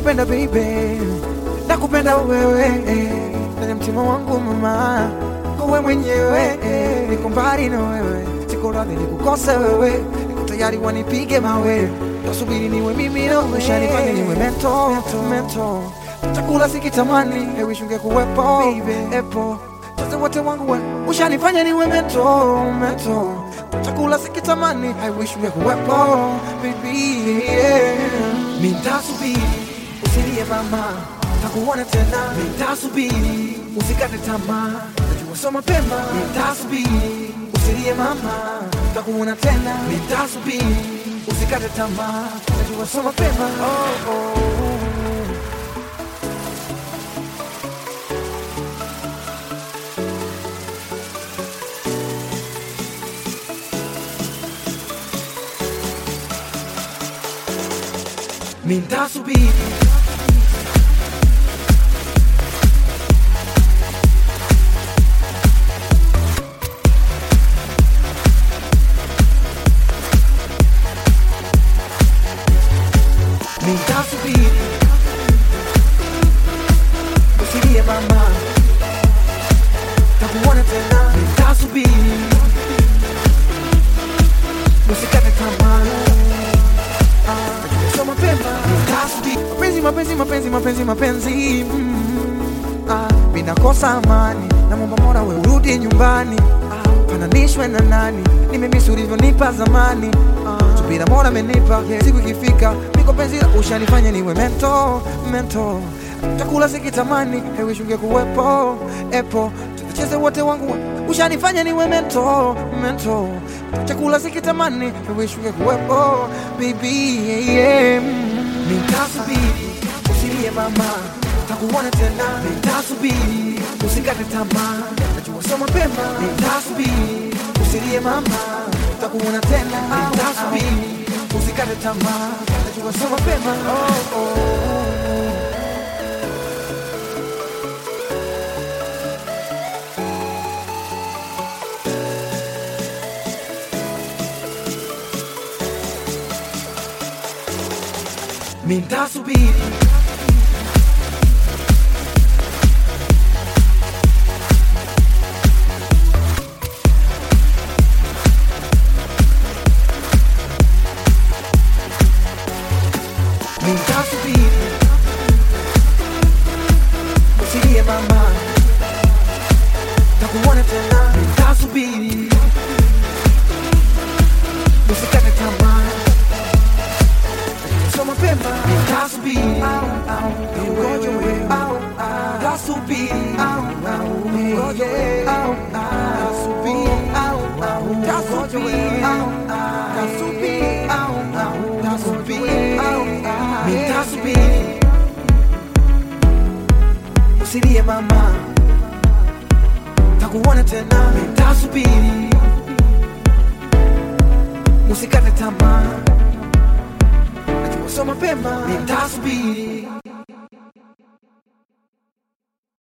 nakupenda baby, nakupenda wewe ndani ya mtima wangu mama, wewe mwenyewe niko mbali na wewe, siko radhi nikukose wewe, niko tayari wanipige mawe, nasubiri niwe mimi na wewe, ushanifanya niwe mento mento, chakula sikitamani, I wish ungekuwepo epo sasa wote wangu we, ushanifanya niwe mento mento, chakula sikitamani, I wish ungekuwepo baby yeah. Mintasubiri usilie mama, takuona tena. Mintasubiri usikate tamaa, najua so mapema. Mintasubiri usilie mama, takuona tena. Mintasubiri usikate tamaa, najua so mapema. Oh, oh. Mintasubiri Mintasubiri usilie mama, takuona tena. Mintasubiri usikate tamaa so mapema mapenzi mapenzi mapenzi mapenzi mapenzi mm, ah, vinakosa amani na momba mora we urudi nyumbani ah, fananishwe na nani nimemisi ulivyonipa zamani ah, subira mora amenipa yeah, siku ikifika niko penzi la ushanifanya niwe mento mento chakula sikitamani hewish ungekuwepo epo tucheze wote wangu ushanifanya niwe mento mento chakula sikitamani hewish ungekuwepo baby yeah, yeah. Nitasubiri usilie mama, takuona tena. Nitasubiri usikate tamaa, najua so mapema. Nitasubiri usilie mama, takuona tena. Nitasubiri usikate tamaa, najua so mapema. Oh, oh. Mintasubiri Mintasubiri usilie mama, takuona tena. Mintasubiri usikate tamaa so mapema nitasubiri ngoja wewe tasubiri ngoja wewe tasubiri tasubiri tasubiri tasubiri nitasubiri usilie mama takuona tena nitasubiri usikate tamaa so mapema nitasubiri